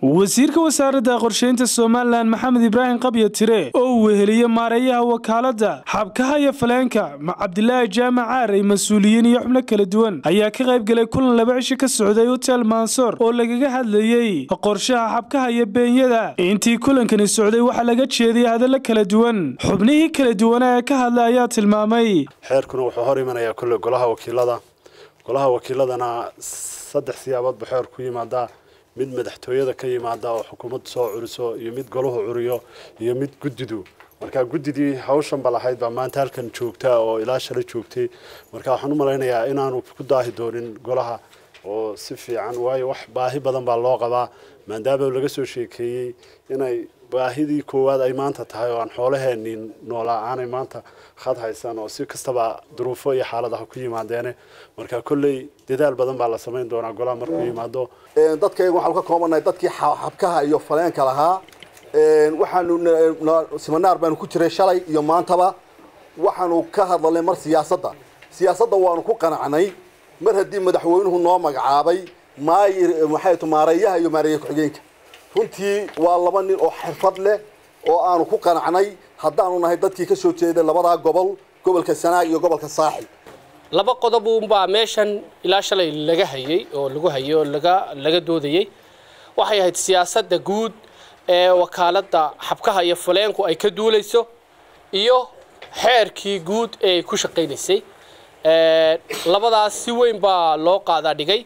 wasiirka wasaaradda qorsheynta somalilan maxamed ibraahim qabya tire oo uu weheliye maareeyaha wakaaladda xabkaha iyo faleenka cabdilaahi jaamac caarey mas-uuliyiin iyo xubno kala duwan ayaa ka qayb galay kulan laba cisho ka socday hotel mansoor oo lagaga hadlayey qorshaha xabkaha iyo beenyada intii kulankani socday waxaa laga jeediyay hadallo kala duwan xubnihii kala duwana ee ka hadlay ayaa tilmaamay xeerkuna wuxuu hor imanayaa kulle golaha wakiilada golaha wakiiladana saddex siyaabood buu xeer ku yimaadaa mid madaxtooyada ka yimaada oo xukuumaddu soo curiso iyo mid golahu curiyo iyo mid guddidu marka guddidii hawshanba lahayd baa maanta halkan joogta oo ilaa shala joogtay marka waxaan u malaynayaa inaanu ku daahi doonin golaha oo si fiican waayo wax baahi badan baa loo qabaa maadaama laga soo sheekeeyey inay baahidii koowaad ay maanta tahay oo aan xoolaheenii noolaa aanay maanta khad haysan oo si kastaba duruufo iyo xaaladaha ku yimaadeene marka kolley dadaal badan baa la samayn doonaa golaha markuu yimaado dadkayga waxaanu ka koobanahay dadkii xabkaha iyo faleenka lahaa waxaanu siminaar baanu ku jiray shalay iyo maantaba waxaanu ka hadlalnay mar siyaasadda siyaasadda waanu ku qanacnay mar haddii madaxweynuhu noo magacaabay maayir maxay tu maareeyaha iyo maareeya ku-xigeenka runtii waa laba nin oo xirfad leh oo aanu ku qanacnay haddaanu nahay dadkii ka soo jeeday labadaa gobol gobolka sanaag iyo gobolka saaxil laba qodob uunbaa meeshan ilaa shalay laga hayay oo lagu hayay oo laga laga doodayay waxay ahayd siyaasadda guud ee wakaaladda xabkaha iyo faleenku ay ka duulayso iyo xeerkii guud ee ku shaqaynaysay labadaas si weyn baa loo qaadaa dhigay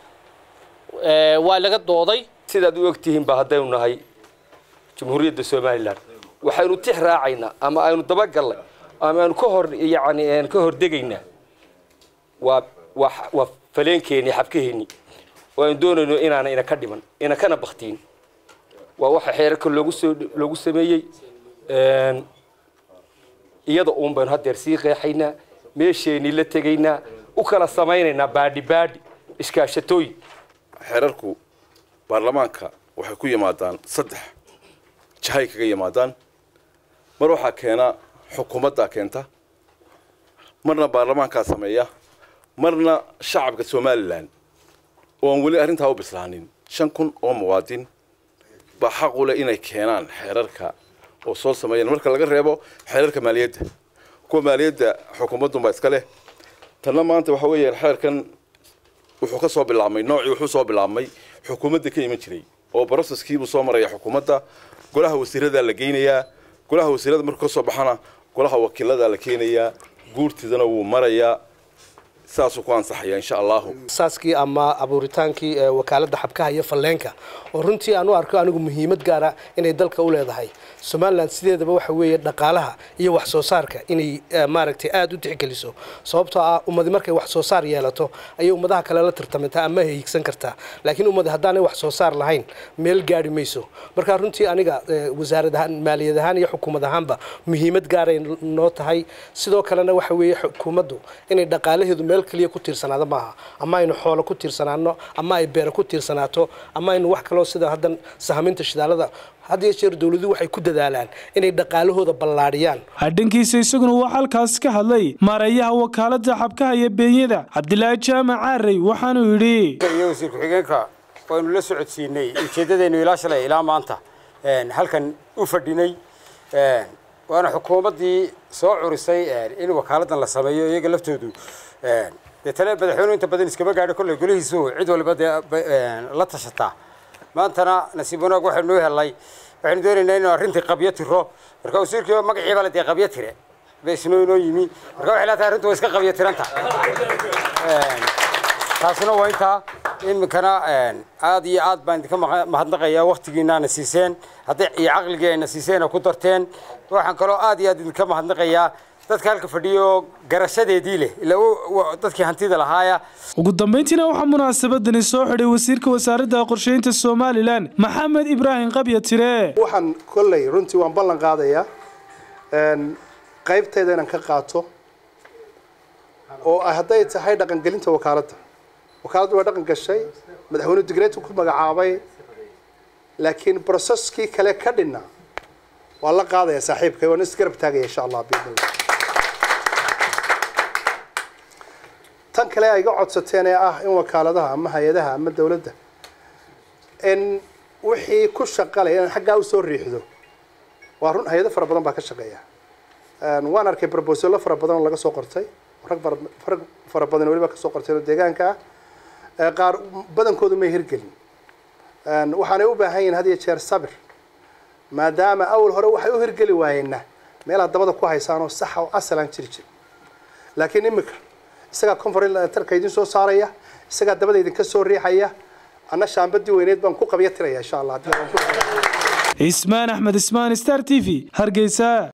waa laga dooday sidaad u ogtihiin ba haddaynu nahay jamhuuriyadda somalilan waxaynu tix raacaynaa ama aynu dabagallay ama aynu ka hor yani ka hordegaynaa waa waa waa faleenkeeni xabkaheeni oo aynu doonayno inaana ina ka dhiman ina kana baktiin waa waxa xeerarka loogu soo loogu sameeyey iyada uun baynu haddeer sii qeexaynaa meesheenii la tegaynaa u kala samaynaynaa baadhi baadhi iskaashatooyin xeerarku baarlamaanka waxay ku yimaadaan saddex jahay kaga yimaadaan mar waxaa keena xukuumaddaa keenta marna baarlamaankaa sameeya marna shacabka somalilan oo aan weli arrintaa u bislaanin shan kun oo muwaadin baa xaq u leh inay keenaan xeerarka oo soo sameeyaan marka laga reebo xeerarka maaliyadda kuwa maaliyadda xukuumaddunbaa iska leh tanna maanta waxa weeyaan xeerkan wuxuu ka soo bilaabmay noocii wuxuu soo bilaabmay xukuumadda ka iman jiray oo broseskiibuu soo maraya xukuumadda golaha wasiiradaa la geynayaa golaha wasiirada markuu ka soo baxana golaha wakiiladaa la keenayaa guurtidana wuu marayaa saasuu ku ansaxaya insha allahu saaskii ama abuuritaankii wakaaladda xabkaha iyo falleenka oo runtii aan u arko anigu muhiimad gaara inay dalka u leedahay somalilan sideedaba waxa weeye dhaqaalaha iyo wax soo saarka inay maaragtay aada u tixgeliso sababtoo ah ummadi markay wax soo saar yeelato ayay ummadaha kale la tartamantaa ama hiigsan kartaa laakiin ummadi haddaanay wax soo saar lahayn meel gaari mayso marka runtii aniga wasaarad ahaan maaliyad ahaan iyo xukuumad ahaanba muhiimad gaaray noo tahay sidoo kalena waxa weeye xukuumaddu inay dhaqaalaheedu meel kaliya ku tiirsanaado maaha ama aynu xoolo ku tiirsanaano ama ay beero ku tiirsanaato ama aynu wax kaloo sida haddan sahaminta shidaalada had iyo jeer dowladuhu waxay ku dadaalaan inay dhaqaalahooda ballaadhiyaan dhankiisa isaguna waa halkaas ka hadlay maareeyaha wakaaladda xabkaha iyo beenyada cabdilaahi jaamac caarey waxaanuu yidhi iyo wasiir ku-xigeenka waynu la socodsiinay ujeeddadeennu ilaa shalay ilaa maanta halkan u fadhinay waana xukuumaddii soo curisay in wakaaladdan la sameeyo iyaga laftoodu dee tale madaxweynuhu inta badan iskama gaadho kolley golihiisu cid waliba dee la tashataa maantana nasiib wanaag waxaynu noo helnay waxaynu doonaynaa inuu arrintii qabyo tiro marka wasiirkii magaciiba la dee qabyo tire beesnoo inoo yimi marka waxay leetahay arrintu way iska qabyo tiranta taasina waa intaa iminkana aad iyo aad baan idinka mahadnaqayaa waktigiinaana siiseen hadday iyo caqligii ayna siiseen ku darteen waxaan kaloo aad iyo aad idinka mahadnaqayaa dadka halka fadhiyo garashadeedii leh ilaa dadkii hantida lahaaya ugu dambayntiina waxaa munaasabadani soo xidhay wasiirka wasaaradda qorsheynta somalilan maxamed ibraahim qabya tire waxaan kolley runtii waan ballan qaadayaa qaybteeda inaan ka qaato oo hadday tahay dhaqangelinta wakaaladda wakaaladdu waa dhaqan gashay madaxweynuhu digreetu ku magacaabay laakiin broseskii kale ka dhinna waa la qaadaya saaxiibkay waan isgarab taagaya insha allah biidnillah tan kale ay iga codsateen ee ah in wakaaladaha ama hay-adaha ama dowladda in wixii ku shaqalaya inaan xaggaa usoo riixdo waa run hay-ado fara badan baa ka shaqeeya waan arkay brobosalo fara badan oo laga soo qortay rag rag fara badan weliba kasoo qortay oo deegaanka ah qaar badankoodu may hirgelin waxaanay u baahan yihin had iyo jeer sabir maadaama awal hore waxay u hirgeli waayeenna meelaad dabada ku haysaan oo saxa oo asalaan jiri jir laakiin imika isagaa conferentarka idin soo saaraya isagaa dabada idinka soo riixaya anna shaambadii weyneed baan ku qabya tiraya insha allah ismaan axmed ismaan star t v hargeysa